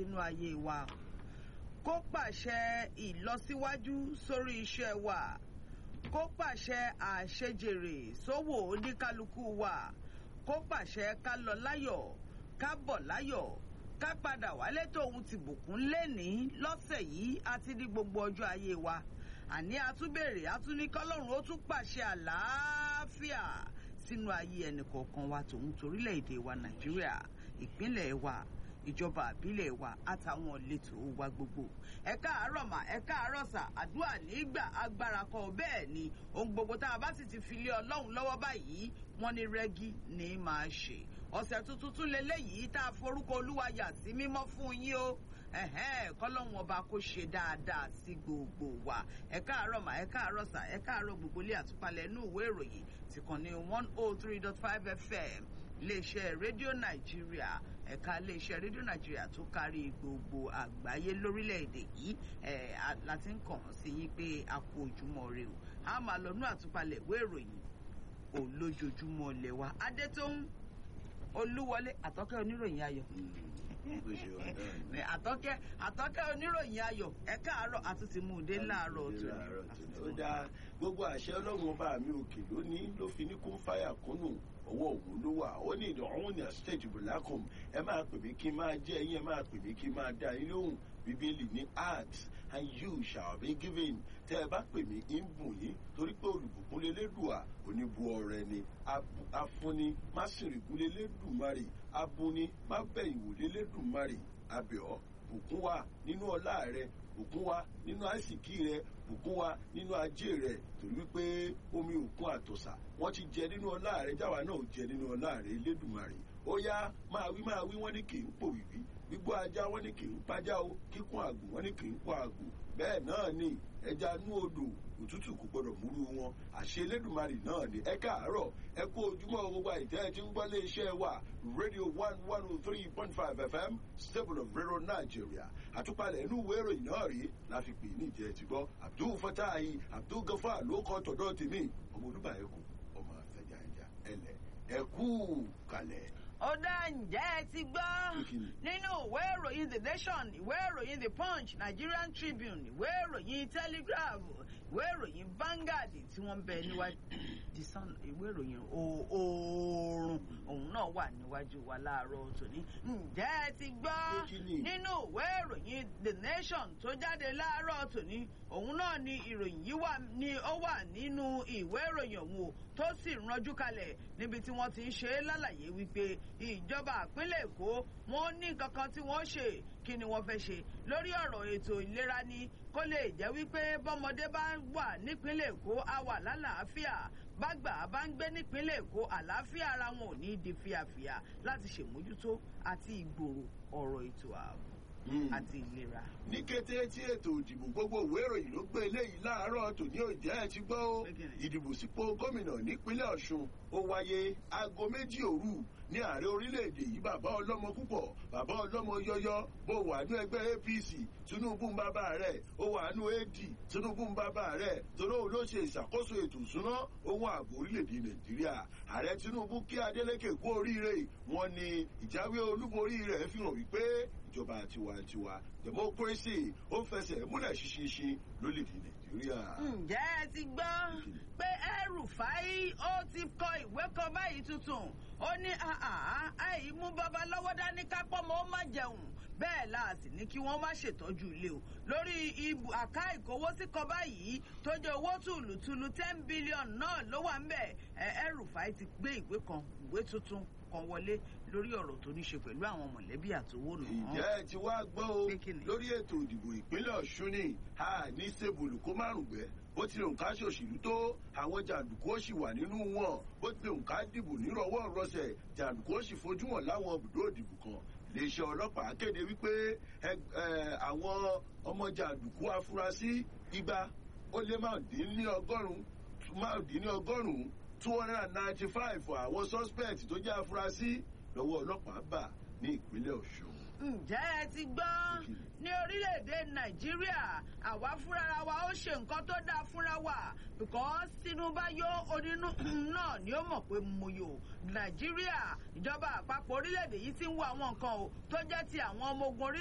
sínú ayé wa kó pàṣẹ ìlọsíwájú sórí iṣẹ́ wa kó pàṣẹ àṣejèrè sówò oníkálukú wa kó pàṣẹ ká lọ láyọ̀ ká bọ̀ láyọ̀ ká padà wálé tóun ti bùkún lẹ́ni lọ́sẹ̀ yìí àti ní gbogbo ọjọ́ ayé wa àní àtúbèrè àtúnikọ́lọ́run ó tún pàṣẹ àlàáfíà sínú ayé ẹnìkọ̀ọ̀kan wa tòun torílẹ̀-èdè wa nàìjíríà ìpínlẹ̀ wa ìjọba àbílẹ̀ wa àtàwọn ìletò wa gbogbo ẹ káàárọ̀ mà ẹ káàárọ̀ sà àdúrà nígbà agbára kan bẹ́ẹ̀ ni ohun gbogbo tá a bá sì ti fi lé ọlọ́run lọ́wọ́ báyìí wọ́n ní rẹ́gí ní máa ṣe ọ̀sẹ̀ tuntun tún leléyìí tá a forúkọ olúwa yà sí mímọ́ fún yín o kọ́lọ́hún ọba kó ṣe dáadáa sí gbogbo wa ẹ káàárọ̀ mà ẹ káàárọ̀ sà ẹ káàárọ̀ gbogbo ilé àtúpalẹ̀ inú ìwé ìròyìn ti kàn ní one oh three dot five fm iléeṣẹ́ rédíò nàìjíríà ẹ̀ka iléeṣẹ́ rédíò nàìjíríà tó kárí gbogbo àgbáyé lórílẹ̀‐èdè yìí láti ń kàn sí yín pé a kú ojúmọ́ rẹ o a máa lọ nú àtúpalẹ̀ ìwé ìròyìn olójoojúmọ́ lẹ́wà adétóhùn olúwọlé àtọ́kẹ́ oníròyìn ayọ̀ àtọ́kẹ́ àtọ́kẹ́ oníròyìn ayọ̀ ẹ káàárọ̀ àtúntì mú un dé láàárọ̀ tó ó dáa gbogbo àṣẹ ọlọ́run ọba mi òkè lónìí ló fi ní kún fáyà kúnnù ọwọ́ òun ló wà ó ní ìdánwò ní àṣetẹ̀jù bùlákùn ẹ máa pè mí kí n máa jẹ́ ẹ̀yin ẹ máa pè mí kí n máa dá yín lóhùn bíbélì ní ask and you shall be given tẹ́ ẹ bá pè mí ń bùn yín torí pé olùbùkún lélẹ́dùà oníbu ọrẹ ni afúnni má sìnrìkún lélẹ́dùmarè abúni má bẹ̀yìn wò lélẹ́dùmarè abẹ́ọ́ bùkún wa nínú ọlá rẹ bùkún wa nínú àìsìkí rẹ bùkún wa nínú ajé rẹ torí wípé omi òkun àtọ̀sà wọ́n ti jẹ nínú ọlá rẹ jáwa náà jẹ nínú ọlá rẹ lẹ́dùmarè ó yá máa wí máa wí wọ́n ní kì í pòwìwí gbígbó ajá wọ́n ní kì í pajá o kíkún àgùn wọ́n ní kì í pọ̀ àgùn bẹ́ẹ̀ náà ni ẹja nú odò òtútù kò gbọdọ̀ múrú wọn àṣẹ elédùnmarè náà ni ẹ káàárọ̀ ẹ kú ojúmọ́ gbogbo àìtẹ́ ẹ ti ń gbọ́ lé iṣẹ́ wa radio one one oh three point five fm stable of radio nigeria àtúpalẹ̀ inú ìwé ìròyìn náà rí la fi pè ní ìjẹ́ ti gbọ́ abdul fatahi abdul gafar ló kọ́ tọ̀dọ̀ tèmi ọmọ olúbà ẹ̀kú ọmọ àfẹjà ẹja ẹlẹ ẹ̀kú kalẹ̀ ó dá ǹjẹ́ ẹ ti gbọ́ nínú ìwé ìròyìn the nation ìwé ìròyìn the punch nigerian tribune ìwé ìròyìn telegraph ìwé ìròyìn vanguard tí wọ́n ń bẹ níwájú the sun ìwé ìròyìn oòrùn òun náà wà níwájú wa láàárọ̀ tòní ǹjẹ́ ẹ ti gbọ́ nínú ìwé ìròyìn the nation tó jáde láàárọ̀ tòní òun náà ni ìròyìn yìí wà ní ó wà nínú ìwé ìròyìn òun o tó sì ranjú kalẹ̀ níbi tí wọ́n ti ń ṣe é lálàyé wípé ìjọba àpínlẹ̀ èkó wọn ní nǹkan kan tí wọ́n ṣe kí ni wọ́n fẹ́ ṣe lórí ọ̀rọ̀ ètò ìlera ni kó lè jẹ́ wípé bọ́mọdé bá wà nípínlẹ̀ èkó á wà lálàáfíà bágbà bá ń gbé nípínlẹ̀ èkó àlàáfíà ara wọn ò ní di fíafíà láti ṣèmójútó àti ìgbòrò ọ̀rọ̀ ètò ààbò àti ìlera. ní kété tí ètò ìdìbò gbogbo ìwé ìròyìn ló gbé eléyìí láàárọ̀ tòní òjẹ́ ẹ ti gbọ́ ó ìdìbò sípò gómìnà nípínlẹ̀ ọ̀ṣun ó wáyé aago méjì òru ní ààrẹ orílẹ̀-èdè yìí bàbá ọlọ́mọ púpọ̀ bàbá ọlọ́mọ yọyọ bó wà ní ẹgbẹ́ apc tinubu ń bàbá rẹ̀ ó wà ní ad tinubu ń bàbá rẹ̀ torí òun ló ṣe ìṣàkóso ètò ìṣúná ohun ààbò orílẹ̀-èdè nàìjíríà ààrẹ tinubu kí adeleke kú oríire wọn ni ìjáwé olúborí rẹ̀ fi hàn wípé ìjọba tiwantiwa democracy ó fẹsẹ̀ múlẹ̀ ṣinṣin lórílẹ̀‐èdè nàìjíríà. ǹjẹ́ ẹ ti gbọ́ pé ẹrùfáì ó ti kọ ìwé kan báyìí tuntun ó ní àì mú babaláwo dání kápọ́ mọ́ ó má jẹun bẹ́ẹ̀ la sì ní kí wọ́n má ṣètọ́jú ilé o lórí ibù àká ìkówósí kan báyìí tó jẹ́ owó tùlùtùlù ten billion náà ló wà ń bẹ̀ ẹrùfáì ti gbé ìwé kan ìwé tuntun kan wọlé lórí ọ̀rọ̀ tó ní ṣe pẹ̀lú àwọn mọ̀lẹ́bí àtowó nù. ǹjẹ́ ẹ ti wá gbọ́ o lórí ètò ìdìbò ìpínlẹ̀ ọ̀ṣun ni a ní sébùlù kó márùn gbẹ́ bó tilẹ̀ òǹkà ṣòṣèlú tó àwọn jàǹdùkú ó sì wà nínú wọn bó tilẹ̀ òǹkà dìbò nírọ̀wọ́ rọsẹ̀ jàǹdùkú ó sì fojú wọn láwọn ibùdó ìdìbò kan iléeṣẹ́ ọlọ́pàá kéde wípé àwọn ọmọ jàǹdùkú afurasí igba ó lé márùndínlọ́gọ́rùn-ún márùndínlọ́gọ́rùn-ún two hundred and ninety five àwọn suspect tó jẹ́ afurasí lọ́wọ́ ọlọ́pàá bà ní ìpínlẹ̀ ọ̀ṣun. ǹjẹ́ ẹ ti gbọ́ ní orílẹ̀-èdè nàìjíríà àwa fúnra wa ó ṣe nǹkan tó dáa fúnra wa because tinubu yó onínú náà ni ó mọ̀ pé mo yò nàìjíríà ìjọba àpapọ̀ orílẹ̀-èdè yìí ti ń wo àwọn nǹkan o tó jẹ́ ti àwọn ọmọ ogun orílẹ̀